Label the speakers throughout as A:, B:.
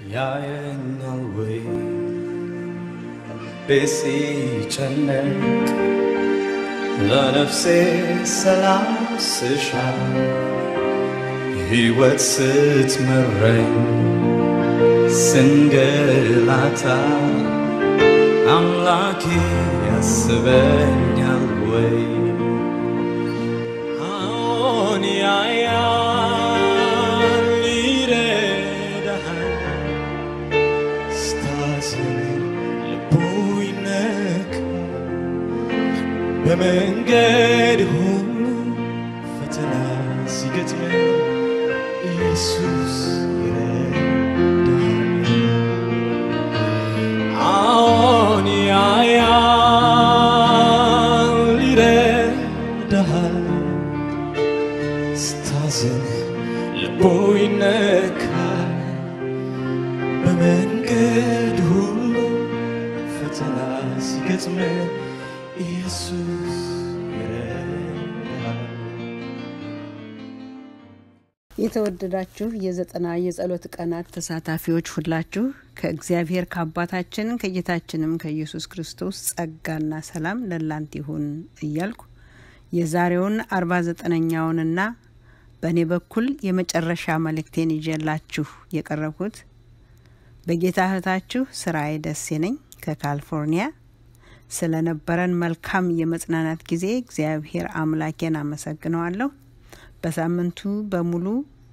A: ያየኛል ወይ ቤት ሲጨነቅ ለነፍሴ ሰላም ስሻ ሕይወት ስትመረኝ ስንገላታ አምላኬ ያስበኛል ወይ አዎን ያያል ይረዳሃል ስታዝን ልቡ ይነካል በመንገድ ሁሉ ፈተና ሲገጥመን ኢየሱስ ይረዳሃል አዎን ያያል ይረዳሃል ስታዝን ልቡ ይነካል በመንገድ ሁሉ ፈተና ሲገጥመ ኢየሱስ ይረዳሃል
B: የተወደዳችሁ የዘጠና የጸሎት ቀናት ተሳታፊዎች ሁላችሁ ከእግዚአብሔር ከአባታችን ከጌታችንም ከኢየሱስ ክርስቶስ ጸጋና ሰላም ለላንት ይሁን እያልኩ የዛሬውን አርባ ዘጠነኛውንና በእኔ በኩል የመጨረሻ መልእክቴን ይዤላችሁ የቀረብኩት በጌታ እህታችሁ ስራዬ ደሴ ነኝ ከካሊፎርኒያ። ስለነበረን መልካም የመጽናናት ጊዜ እግዚአብሔር አምላኬን አመሰግነዋለሁ። በሳምንቱ በሙሉ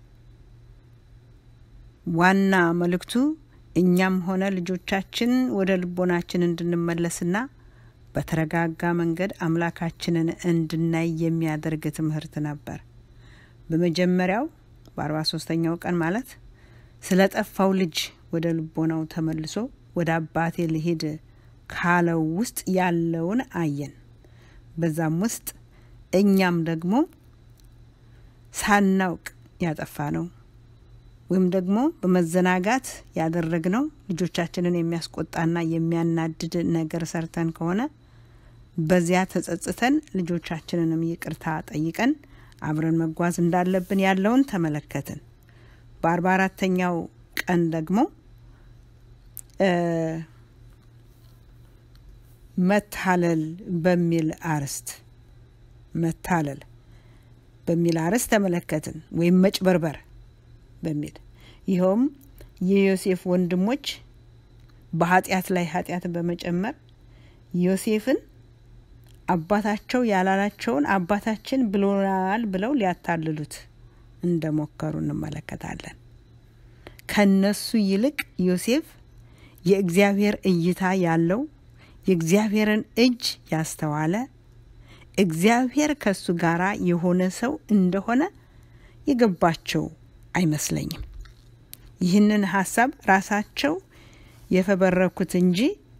B: ዋና መልእክቱ እኛም ሆነ ልጆቻችን ወደ ልቦናችን እንድንመለስና በተረጋጋ መንገድ አምላካችንን እንድናይ የሚያደርግ ትምህርት ነበር። በመጀመሪያው በአርባ ሶስተኛው ቀን ማለት ስለ ጠፋው ልጅ ወደ ልቦናው ተመልሶ ወደ አባቴ ልሄድ ካለው ውስጥ ያለውን አየን። በዛም ውስጥ እኛም ደግሞ ሳናውቅ ያጠፋ ነው ወይም ደግሞ በመዘናጋት ያደረግነው ልጆቻችንን የሚያስቆጣና የሚያናድድ ነገር ሰርተን ከሆነ በዚያ ተጸጽተን ልጆቻችንንም ይቅርታ ጠይቀን አብረን መጓዝ እንዳለብን ያለውን ተመለከትን። በአርባ አራተኛው ቀን ደግሞ መታለል በሚል አርዕስት መታለል በሚል አርዕስት ተመለከትን፣ ወይም መጭበርበር በሚል ይኸውም የዮሴፍ ወንድሞች በኃጢአት ላይ ኃጢአት በመጨመር ዮሴፍን አባታቸው ያላላቸውን አባታችን ብሎናል ብለው ሊያታልሉት እንደሞከሩ እንመለከታለን። ከነሱ ይልቅ ዮሴፍ የእግዚአብሔር እይታ ያለው የእግዚአብሔርን እጅ ያስተዋለ እግዚአብሔር ከሱ ጋር የሆነ ሰው እንደሆነ የገባቸው አይመስለኝም። ይህንን ሀሳብ ራሳቸው የፈበረኩት እንጂ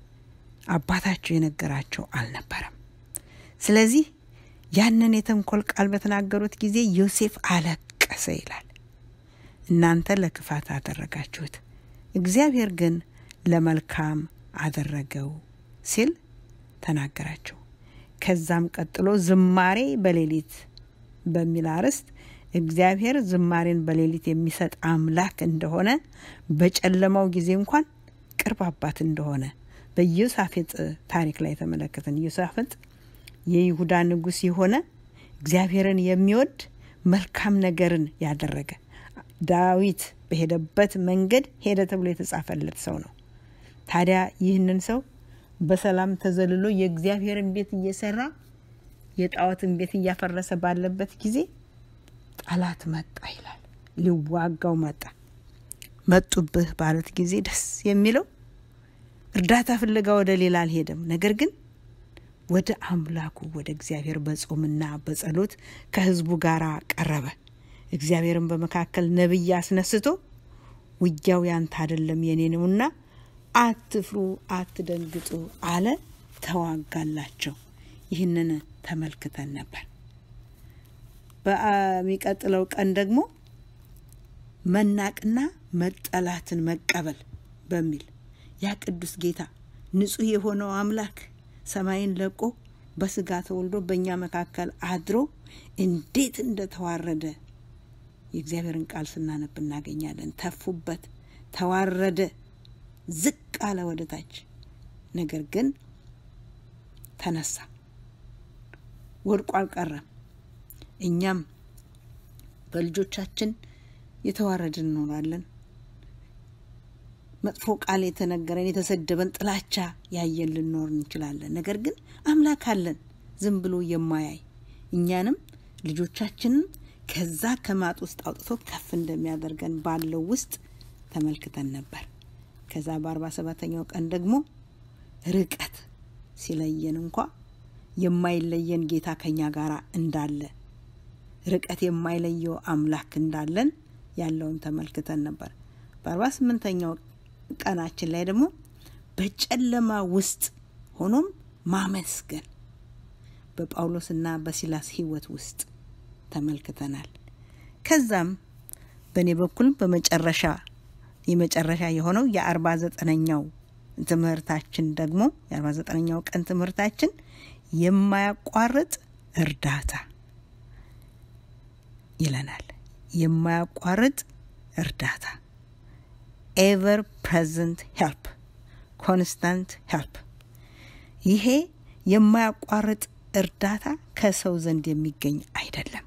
B: አባታቸው የነገራቸው አልነበረም። ስለዚህ ያንን የተንኮል ቃል በተናገሩት ጊዜ ዮሴፍ አለቀሰ ይላል። እናንተ ለክፋት አደረጋችሁት፣ እግዚአብሔር ግን ለመልካም አደረገው ሲል ተናገራቸው። ከዛም ቀጥሎ ዝማሬ በሌሊት በሚል አርዕስት እግዚአብሔር ዝማሬን በሌሊት የሚሰጥ አምላክ እንደሆነ በጨለማው ጊዜ እንኳን ቅርብ አባት እንደሆነ በኢዮሳፍጥ ታሪክ ላይ ተመለከትን። ኢዮሳፍጥ የይሁዳ ንጉሥ የሆነ እግዚአብሔርን የሚወድ መልካም ነገርን ያደረገ ዳዊት በሄደበት መንገድ ሄደ ተብሎ የተጻፈለት ሰው ነው። ታዲያ ይህንን ሰው በሰላም ተዘልሎ የእግዚአብሔርን ቤት እየሰራ የጣዖትን ቤት እያፈረሰ ባለበት ጊዜ ጠላት መጣ ይላል። ሊዋጋው መጣ። መጡብህ ባሉት ጊዜ ደስ የሚለው እርዳታ ፍለጋ ወደ ሌላ አልሄደም። ነገር ግን ወደ አምላኩ ወደ እግዚአብሔር በጾምና በጸሎት ከሕዝቡ ጋር ቀረበ። እግዚአብሔርን በመካከል ነቢይ አስነስቶ ውጊያው ያንተ አይደለም የኔ ነውና አትፍሩ፣ አትደንግጡ አለ። ተዋጋላቸው። ይህንን ተመልክተን ነበር። በሚቀጥለው ቀን ደግሞ መናቅና መጠላትን መቀበል በሚል ያ ቅዱስ ጌታ ንጹሕ የሆነው አምላክ ሰማይን ለቆ በስጋ ተወልዶ በእኛ መካከል አድሮ እንዴት እንደተዋረደ የእግዚአብሔርን ቃል ስናነብ እናገኛለን። ተፉበት፣ ተዋረደ፣ ዝቅ አለ ወደ ታች። ነገር ግን ተነሳ፣ ወድቆ አልቀረም። እኛም በልጆቻችን የተዋረድን እንኖራለን። መጥፎ ቃል የተነገረን የተሰደበን፣ ጥላቻ ያየን ልንኖር እንችላለን። ነገር ግን አምላክ አለን ዝም ብሎ የማያይ እኛንም ልጆቻችንን ከዛ ከማጥ ውስጥ አውጥቶ ከፍ እንደሚያደርገን ባለው ውስጥ ተመልክተን ነበር። ከዛ በአርባ ሰባተኛው ቀን ደግሞ ርቀት ሲለየን እንኳ የማይለየን ጌታ ከኛ ጋር እንዳለ ርቀት የማይለየው አምላክ እንዳለን ያለውን ተመልክተን ነበር። በአርባ ስምንተኛው ቀናችን ላይ ደግሞ በጨለማ ውስጥ ሆኖም ማመስገን በጳውሎስና በሲላስ ሕይወት ውስጥ ተመልክተናል። ከዛም በእኔ በኩል በመጨረሻ የመጨረሻ የሆነው የአርባ ዘጠነኛው ትምህርታችን ደግሞ የአርባ ዘጠነኛው ቀን ትምህርታችን የማያቋርጥ እርዳታ ይለናል። የማያቋርጥ እርዳታ ኤቨር ፕሬዘንት ሄልፕ ኮንስታንት ሄልፕ። ይሄ የማያቋርጥ እርዳታ ከሰው ዘንድ የሚገኝ አይደለም።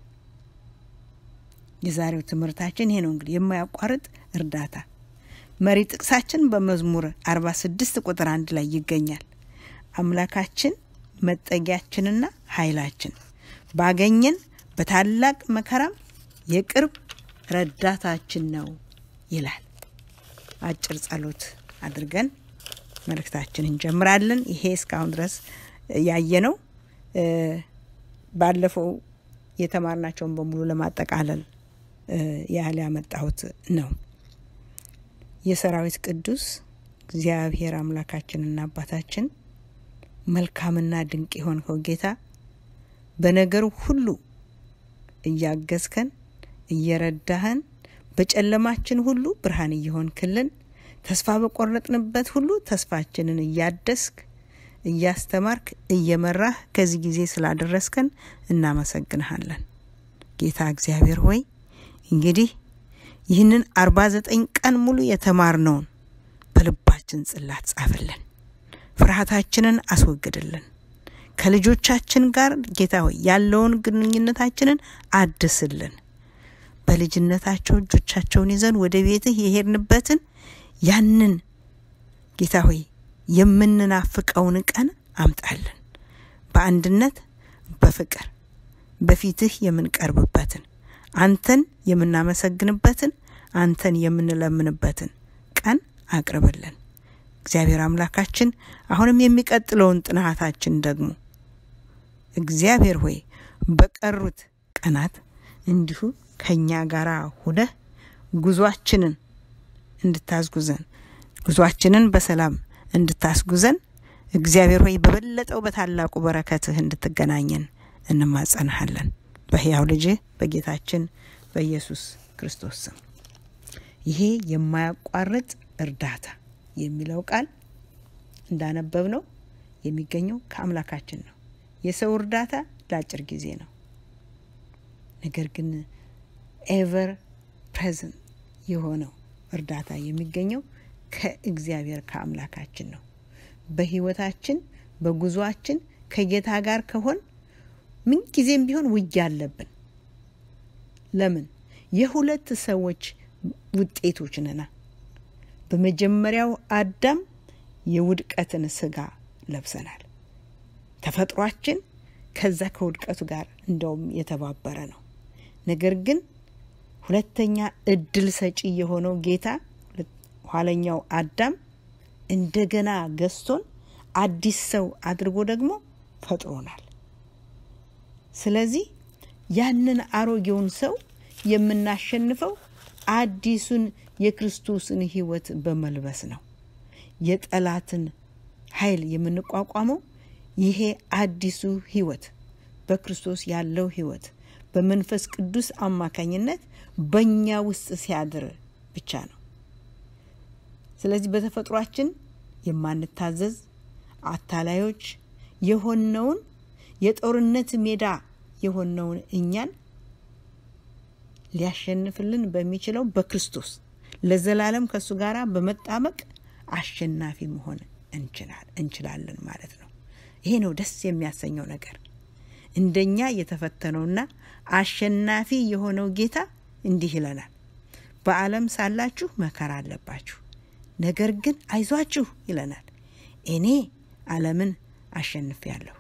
B: የዛሬው ትምህርታችን ይሄ ነው። እንግዲህ የማያቋርጥ እርዳታ መሪ ጥቅሳችን በመዝሙር 46 ቁጥር አንድ ላይ ይገኛል። አምላካችን መጠጊያችንና ኃይላችን ባገኘን በታላቅ መከራም የቅርብ ረዳታችን ነው ይላል። አጭር ጸሎት አድርገን መልእክታችን እንጀምራለን። ይሄ እስካሁን ድረስ ያየነው ባለፈው የተማርናቸውን በሙሉ ለማጠቃለል ያህል ያመጣሁት ነው። የሰራዊት ቅዱስ እግዚአብሔር አምላካችንና አባታችን መልካምና ድንቅ የሆንከው ጌታ በነገሩ ሁሉ እያገዝከን እየረዳህን በጨለማችን ሁሉ ብርሃን እየሆንክልን ተስፋ በቆረጥንበት ሁሉ ተስፋችንን እያደስክ እያስተማርክ እየመራህ ከዚህ ጊዜ ስላደረስከን እናመሰግንሃለን። ጌታ እግዚአብሔር ሆይ እንግዲህ ይህንን አርባ ዘጠኝ ቀን ሙሉ የተማርነውን በልባችን ጽላት ጻፍልን፣ ፍርሃታችንን አስወግድልን። ከልጆቻችን ጋር ጌታ ሆይ ያለውን ግንኙነታችንን አድስልን። በልጅነታቸው እጆቻቸውን ይዘን ወደ ቤትህ የሄድንበትን ያንን ጌታ ሆይ የምንናፍቀውን ቀን አምጣልን። በአንድነት በፍቅር በፊትህ የምንቀርብበትን አንተን የምናመሰግንበትን አንተን የምንለምንበትን ቀን አቅርብልን። እግዚአብሔር አምላካችን አሁንም የሚቀጥለውን ጥናታችን ደግሞ እግዚአብሔር ሆይ በቀሩት ቀናት እንዲሁ ከእኛ ጋር ሁነህ ጉዟችንን እንድታስጉዘን ጉዟችንን በሰላም እንድታስጉዘን እግዚአብሔር ሆይ በበለጠው በታላቁ በረከትህ እንድትገናኘን እንማጸንሃለን በሕያው ልጅህ በጌታችን በኢየሱስ ክርስቶስ ስም። ይሄ የማያቋርጥ እርዳታ የሚለው ቃል እንዳነበብ ነው የሚገኘው ከአምላካችን ነው። የሰው እርዳታ ለአጭር ጊዜ ነው። ነገር ግን ኤቨር ፕሬዘንት የሆነው እርዳታ የሚገኘው ከእግዚአብሔር ከአምላካችን ነው። በህይወታችን በጉዟችን ከጌታ ጋር ከሆን ምንጊዜም ቢሆን ውጊያ አለብን። ለምን? የሁለት ሰዎች ውጤቶች ነና። በመጀመሪያው አዳም የውድቀትን ስጋ ለብሰናል። ተፈጥሯችን ከዛ ከውድቀቱ ጋር እንደውም የተባበረ ነው። ነገር ግን ሁለተኛ እድል ሰጪ የሆነው ጌታ ኋለኛው አዳም እንደገና ገዝቶን አዲስ ሰው አድርጎ ደግሞ ፈጥሮናል። ስለዚህ ያንን አሮጌውን ሰው የምናሸንፈው አዲሱን የክርስቶስን ሕይወት በመልበስ ነው። የጠላትን ኃይል የምንቋቋመው ይሄ አዲሱ ሕይወት በክርስቶስ ያለው ሕይወት በመንፈስ ቅዱስ አማካኝነት በእኛ ውስጥ ሲያድር ብቻ ነው። ስለዚህ በተፈጥሯችን የማንታዘዝ አታላዮች የሆነውን የጦርነት ሜዳ የሆነውን እኛን ሊያሸንፍልን በሚችለው በክርስቶስ ለዘላለም ከእሱ ጋር በመጣበቅ አሸናፊ መሆን እንችላለን ማለት ነው። ይሄ ነው ደስ የሚያሰኘው ነገር። እንደኛ የተፈተነውና አሸናፊ የሆነው ጌታ እንዲህ ይለናል፣ በዓለም ሳላችሁ መከራ አለባችሁ፣ ነገር ግን አይዟችሁ ይለናል፣ እኔ ዓለምን አሸንፌአለሁ።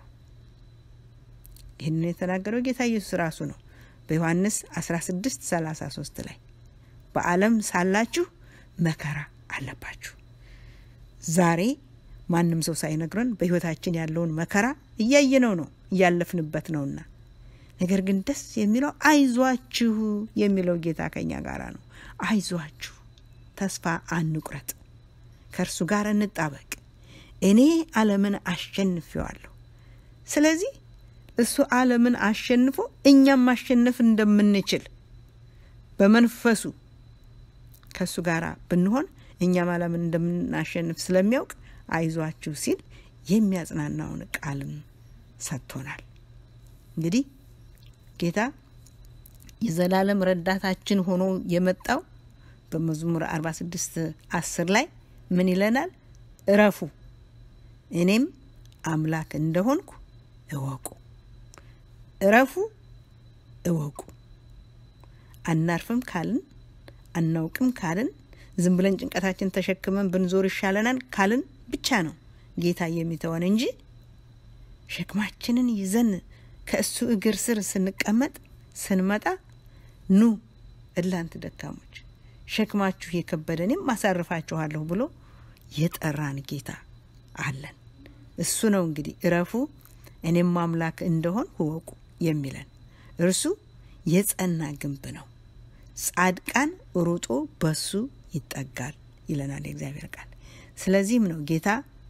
B: ይህንን የተናገረው ጌታ ኢየሱስ ራሱ ነው በዮሐንስ 16 33 ላይ በዓለም ሳላችሁ መከራ አለባችሁ። ዛሬ ማንም ሰው ሳይነግረን በሕይወታችን ያለውን መከራ እያየነው ነው እያለፍንበት ነውና፣ ነገር ግን ደስ የሚለው አይዟችሁ የሚለው ጌታ ከኛ ጋር ነው። አይዟችሁ፣ ተስፋ አንቁረጥ፣ ከእርሱ ጋር እንጣበቅ። እኔ ዓለምን አሸንፌዋለሁ። ስለዚህ እሱ ዓለምን አሸንፎ እኛም ማሸነፍ እንደምንችል በመንፈሱ ከእሱ ጋር ብንሆን እኛም ዓለምን እንደምናሸንፍ ስለሚያውቅ አይዟችሁ ሲል የሚያጽናናውን ቃልም ሰጥቶናል። እንግዲህ ጌታ የዘላለም ረዳታችን ሆኖ የመጣው በመዝሙር 46 10 ላይ ምን ይለናል? እረፉ እኔም አምላክ እንደሆንኩ እወቁ። እረፉ እወቁ። አናርፍም ካልን አናውቅም ካልን ዝም ብለን ጭንቀታችን ተሸክመን ብንዞር ይሻለናል ካልን ብቻ ነው ጌታ የሚተወን እንጂ ሸክማችንን ይዘን ከእሱ እግር ስር ስንቀመጥ ስንመጣ ኑ እናንተ ደካሞች ሸክማችሁ የከበደ እኔም አሳርፋችኋለሁ ብሎ የጠራን ጌታ አለን። እሱ ነው እንግዲህ እረፉ እኔም አምላክ እንደሆን እወቁ የሚለን። እርሱ የጸና ግንብ ነው፣ ጻድቃን ሩጦ በሱ ይጠጋል ይለናል የእግዚአብሔር ቃል። ስለዚህም ነው ጌታ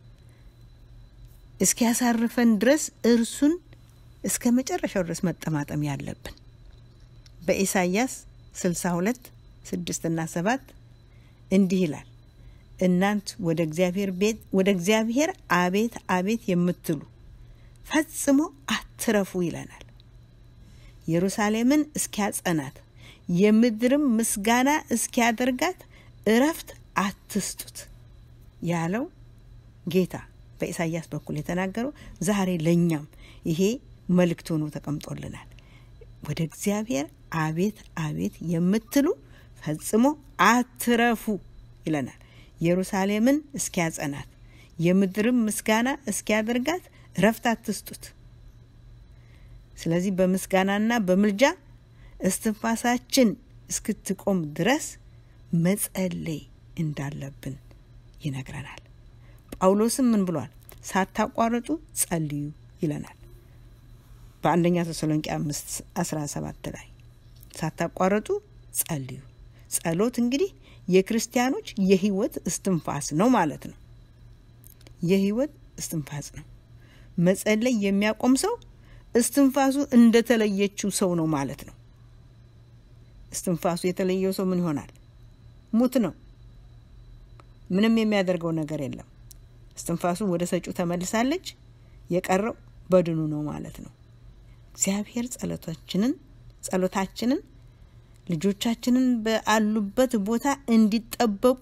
B: እስኪያሳርፈን ድረስ እርሱን እስከ መጨረሻው ድረስ መጠማጠም ያለብን። በኢሳይያስ 62 ስድስትና ሰባት እንዲህ ይላል እናንት ወደ እግዚአብሔር ቤት ወደ እግዚአብሔር አቤት አቤት የምትሉ ፈጽሞ አትረፉ ይለናል። ኢየሩሳሌምን እስኪያጸናት የምድርም ምስጋና እስኪያደርጋት እረፍት አትስጡት ያለው ጌታ በኢሳይያስ በኩል የተናገረው ዛሬ ለእኛም ይሄ መልእክት ሆኖ ተቀምጦልናል። ወደ እግዚአብሔር አቤት አቤት የምትሉ ፈጽሞ አትረፉ ይለናል። ኢየሩሳሌምን እስኪያጸናት የምድርም ምስጋና እስኪያደርጋት እረፍት አትስጡት። ስለዚህ በምስጋናና በምልጃ እስትንፋሳችን እስክትቆም ድረስ መጸለይ እንዳለብን ይነግረናል። ጳውሎስም ምን ብሏል? ሳታቋርጡ ጸልዩ ይለናል በአንደኛ ተሰሎንቄ አምስት አስራ ሰባት ላይ ሳታቋርጡ ጸልዩ። ጸሎት እንግዲህ የክርስቲያኖች የህይወት እስትንፋስ ነው ማለት ነው። የህይወት እስትንፋስ ነው። መጸለይ የሚያቆም ሰው እስትንፋሱ እንደተለየችው ሰው ነው ማለት ነው። እስትንፋሱ የተለየው ሰው ምን ይሆናል? ሙት ነው። ምንም የሚያደርገው ነገር የለም። እስትንፋሱ ወደ ሰጩ ተመልሳለች። የቀረው በድኑ ነው ማለት ነው። እግዚአብሔር ጸሎታችንን ጸሎታችንን ልጆቻችንን በአሉበት ቦታ እንዲጠበቁ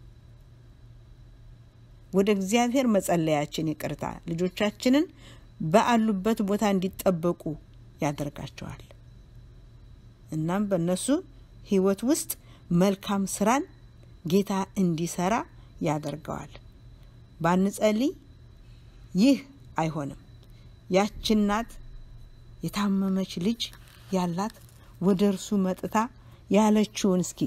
B: ወደ እግዚአብሔር መጸለያችን ይቅርታ ልጆቻችንን በአሉበት ቦታ እንዲጠበቁ ያደርጋቸዋል። እናም በእነሱ ህይወት ውስጥ መልካም ስራን ጌታ እንዲሰራ ያደርገዋል። ባንጸልይ ይህ አይሆንም። ያች እናት የታመመች ልጅ ያላት ወደ እርሱ መጥታ ያለችውን እስኪ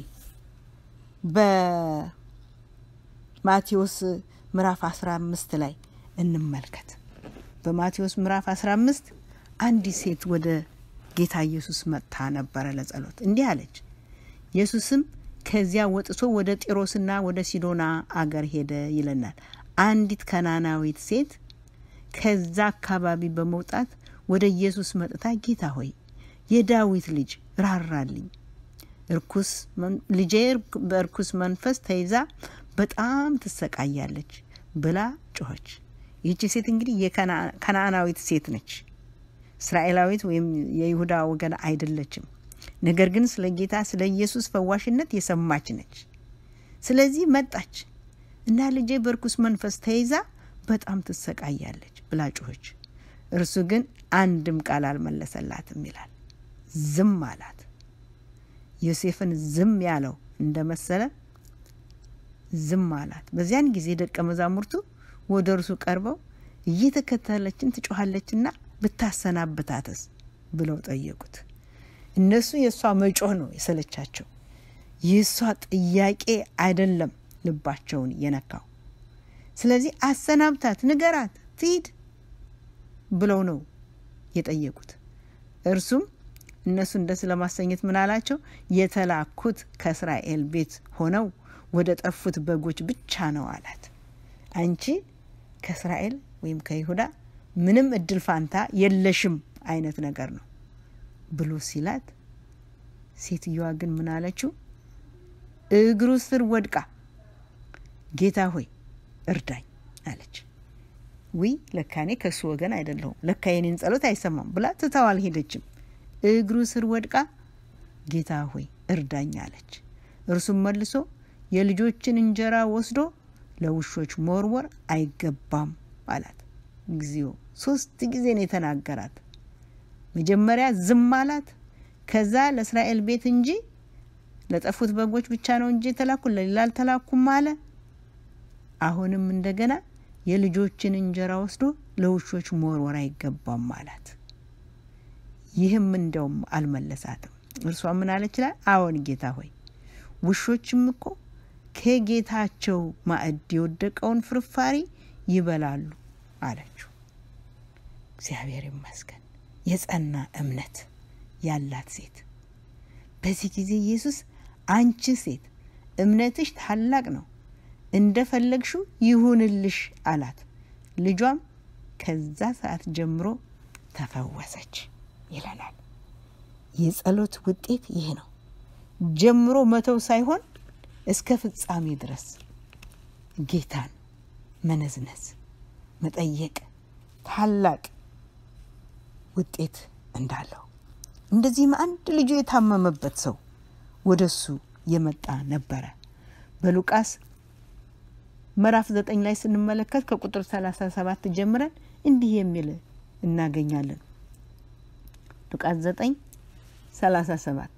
B: በማቴዎስ ምዕራፍ 15 ላይ እንመልከት። በማቴዎስ ምዕራፍ 15 አንዲት ሴት ወደ ጌታ ኢየሱስ መጥታ ነበረ ለጸሎት። እንዲህ አለች። ኢየሱስም ከዚያ ወጥቶ ወደ ጢሮስና ወደ ሲዶና አገር ሄደ ይለናል። አንዲት ከናናዊት ሴት ከዛ አካባቢ በመውጣት ወደ ኢየሱስ መጥታ ጌታ ሆይ የዳዊት ልጅ ራራልኝ፣ እርኩስ ልጄ በእርኩስ መንፈስ ተይዛ በጣም ትሰቃያለች ብላ ጮኸች። ይህቺ ሴት እንግዲህ የከነአናዊት ሴት ነች። እስራኤላዊት ወይም የይሁዳ ወገን አይደለችም። ነገር ግን ስለ ጌታ ስለ ኢየሱስ ፈዋሽነት የሰማች ነች። ስለዚህ መጣች እና ልጄ በርኩስ መንፈስ ተይዛ በጣም ትሰቃያለች ብላ ጮኸች። እርሱ ግን አንድም ቃል አልመለሰላትም ይላል። ዝም አላት። ዮሴፍን ዝም ያለው እንደመሰለ ዝም አላት። በዚያን ጊዜ ደቀ መዛሙርቱ ወደ እርሱ ቀርበው እየተከተለችን ትጮኻለችና ብታሰናብታትስ ብለው ጠየቁት። እነሱ የእሷ መጮህ ነው የሰለቻቸው። የእሷ ጥያቄ አይደለም ልባቸውን የነካው። ስለዚህ አሰናብታት፣ ንገራት፣ ትሂድ ብለው ነው የጠየቁት። እርሱም እነሱን ደስ ለማሰኘት ምን አላቸው? የተላኩት ከእስራኤል ቤት ሆነው ወደ ጠፉት በጎች ብቻ ነው አላት። አንቺ ከእስራኤል ወይም ከይሁዳ ምንም እድል ፋንታ የለሽም አይነት ነገር ነው ብሎ ሲላት፣ ሴትዮዋ ግን ምን አለችው? እግሩ ስር ወድቃ ጌታ ሆይ እርዳኝ አለች። ዊ ለካኔ ከእሱ ወገን አይደለሁም፣ ለካ የኔን ጸሎት አይሰማም ብላ ትታው አልሄደችም። እግሩ ስር ወድቃ ጌታ ሆይ እርዳኝ አለች። እርሱም መልሶ የልጆችን እንጀራ ወስዶ ለውሾች መወርወር አይገባም አላት። ጊዜው ሶስት ጊዜ ነው የተናገራት። መጀመሪያ ዝም አላት። ከዛ ለእስራኤል ቤት እንጂ ለጠፉት በጎች ብቻ ነው እንጂ የተላኩ ለሌላ አልተላኩም አለ። አሁንም እንደገና የልጆችን እንጀራ ወስዶ ለውሾች መወርወር አይገባም አላት። ይህም እንደውም አልመለሳትም። እርሷ ምን አለች? ላይ አዎን ጌታ ሆይ ውሾችም እኮ ከጌታቸው ማዕድ የወደቀውን ፍርፋሪ ይበላሉ አለችው። እግዚአብሔር ይመስገን የጸና እምነት ያላት ሴት። በዚህ ጊዜ ኢየሱስ አንቺ ሴት እምነትሽ ታላቅ ነው፣ እንደፈለግሽው ይሁንልሽ አላት። ልጇም ከዛ ሰዓት ጀምሮ ተፈወሰች ይለናል። የጸሎት ውጤት ይህ ነው። ጀምሮ መተው ሳይሆን እስከ ፍጻሜ ድረስ ጌታን መነዝነዝ፣ መጠየቅ ታላቅ ውጤት እንዳለው እንደዚህም አንድ ልጁ የታመመበት ሰው ወደ እሱ የመጣ ነበረ። በሉቃስ ምዕራፍ ዘጠኝ ላይ ስንመለከት ከቁጥር ሰላሳ ሰባት ጀምረን እንዲህ የሚል እናገኛለን። ሉቃስ ዘጠኝ ሰላሳ ሰባት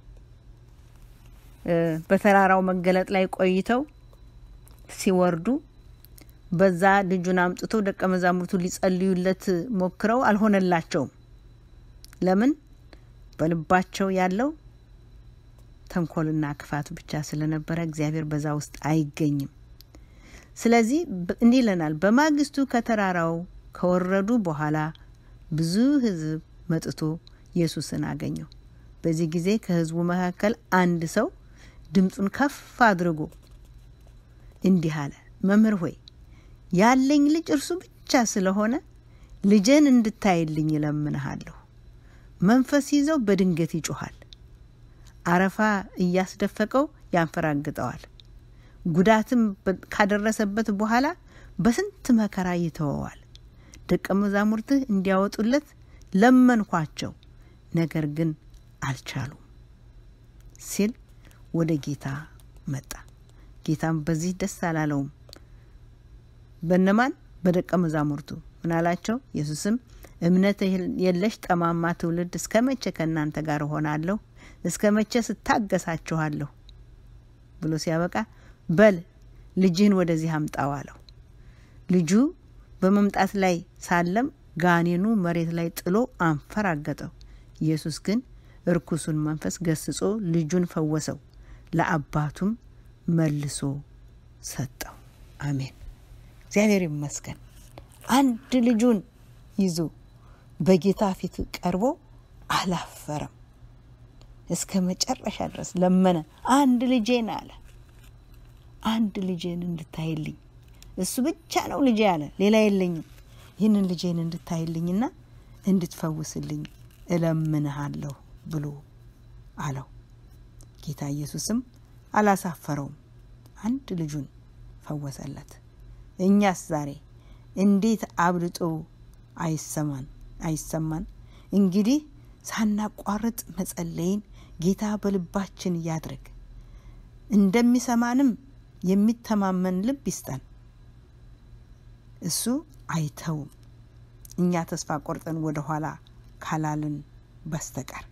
B: በተራራው መገለጥ ላይ ቆይተው ሲወርዱ በዛ ልጁን አምጥቶ ደቀ መዛሙርቱ ሊጸልዩለት ሞክረው አልሆነላቸውም። ለምን? በልባቸው ያለው ተንኮልና ክፋት ብቻ ስለነበረ እግዚአብሔር በዛ ውስጥ አይገኝም። ስለዚህ እንዲህ ይለናል። በማግስቱ ከተራራው ከወረዱ በኋላ ብዙ ሕዝብ መጥቶ ኢየሱስን አገኘው። በዚህ ጊዜ ከሕዝቡ መካከል አንድ ሰው ድምፁን ከፍ አድርጎ እንዲህ አለ፣ መምህር ሆይ ያለኝ ልጅ እርሱ ብቻ ስለሆነ ልጄን እንድታይልኝ እለምንሃለሁ። መንፈስ ይዘው በድንገት ይጮኋል፣ አረፋ እያስደፈቀው ያንፈራግጠዋል። ጉዳትም ካደረሰበት በኋላ በስንት መከራ ይተወዋል። ደቀ መዛሙርትህ እንዲያወጡለት ለመንኳቸው፣ ነገር ግን አልቻሉም ሲል ወደ ጌታ መጣ። ጌታም በዚህ ደስ አላለውም። በነማን? በደቀ መዛሙርቱ ምን አላቸው? ኢየሱስም እምነት የለሽ ጠማማ ትውልድ እስከ መቼ ከእናንተ ጋር እሆናለሁ? እስከ መቼ ስታገሳችኋለሁ? ብሎ ሲያበቃ በል ልጅህን ወደዚህ አምጣው አለው። ልጁ በመምጣት ላይ ሳለም ጋኔኑ መሬት ላይ ጥሎ አንፈራገጠው። ኢየሱስ ግን እርኩሱን መንፈስ ገስጾ ልጁን ፈወሰው፣ ለአባቱም መልሶ ሰጠው። አሜን። እግዚአብሔር ይመስገን። አንድ ልጁን ይዞ በጌታ ፊት ቀርቦ አላፈረም። እስከ መጨረሻ ድረስ ለመነ። አንድ ልጄን አለ፣ አንድ ልጄን እንድታይልኝ እሱ ብቻ ነው ልጄ አለ፣ ሌላ የለኝም። ይህንን ልጄን እንድታይልኝና እንድትፈውስልኝ እለምንሃለሁ ብሎ አለው። ጌታ ኢየሱስም አላሳፈረውም፣ አንድ ልጁን ፈወሰለት። እኛስ ዛሬ እንዴት አብልጦ አይሰማን አይሰማን? እንግዲህ ሳናቋርጥ መጸለይን ጌታ በልባችን ያድርግ። እንደሚሰማንም የሚተማመን ልብ ይስጠን። እሱ አይተውም፣ እኛ ተስፋ ቆርጠን ወደ ኋላ ካላልን በስተቀር።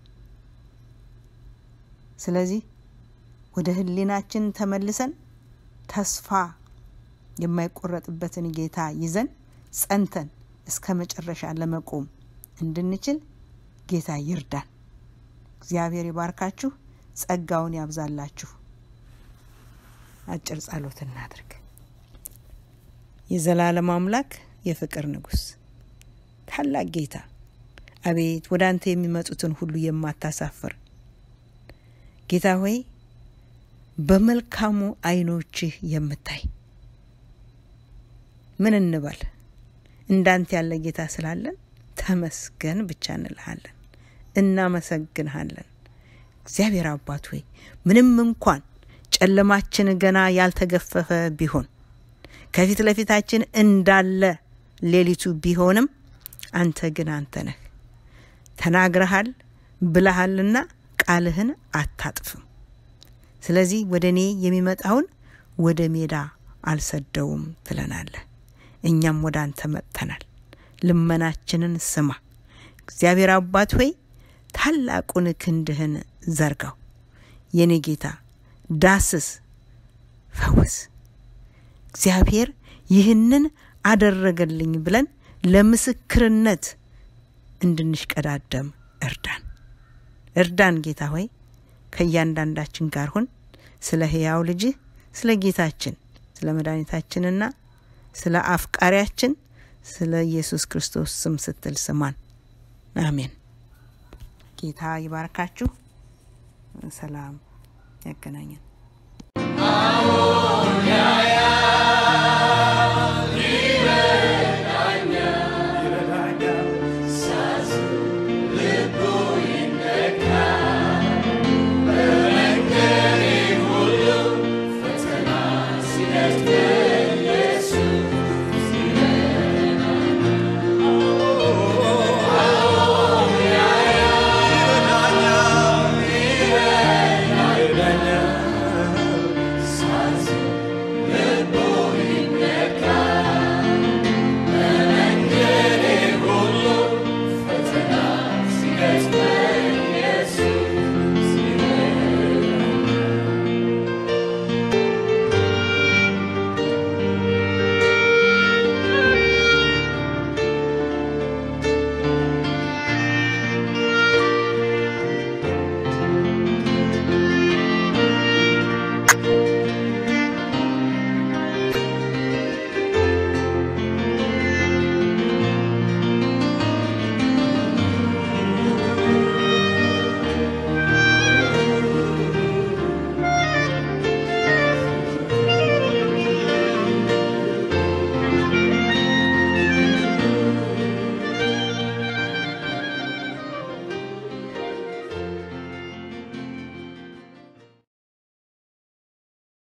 B: ስለዚህ ወደ ሕሊናችን ተመልሰን ተስፋ የማይቆረጥበትን ጌታ ይዘን ጸንተን እስከ መጨረሻ ለመቆም እንድንችል ጌታ ይርዳን። እግዚአብሔር ይባርካችሁ፣ ጸጋውን ያብዛላችሁ። አጭር ጸሎት እናድርግ። የዘላለም አምላክ የፍቅር ንጉሥ ታላቅ ጌታ አቤት ወደ አንተ የሚመጡትን ሁሉ የማታሳፍር ጌታ ሆይ በመልካሙ ዓይኖችህ የምታይ ምን እንበል? እንዳንተ ያለ ጌታ ስላለን ተመስገን ብቻ እንልሃለን፣ እናመሰግንሃለን። እግዚአብሔር አባት ሆይ ምንም እንኳን ጨለማችን ገና ያልተገፈፈ ቢሆን ከፊት ለፊታችን እንዳለ ሌሊቱ ቢሆንም አንተ ግን አንተ ነህ። ተናግረሃል ብለሃልና ቃልህን አታጥፍም። ስለዚህ ወደ እኔ የሚመጣውን ወደ ሜዳ አልሰደውም ትለናለህ። እኛም ወደ አንተ መጥተናል። ልመናችንን ስማ። እግዚአብሔር አባት ሆይ ታላቁን ክንድህን ዘርጋው። የኔ ጌታ ዳስስ፣ ፈውስ። እግዚአብሔር ይህንን አደረገልኝ ብለን ለምስክርነት እንድንሽቀዳደም እርዳን፣ እርዳን ጌታ ሆይ ከእያንዳንዳችን ጋር ሁን። ስለ ሕያው ልጅህ ስለ ጌታችን ስለ መድኃኒታችንና ስለ አፍቃሪያችን ስለ ኢየሱስ ክርስቶስ ስም ስትል ስማን። አሜን። ጌታ ይባርካችሁ። ሰላም ያገናኘን።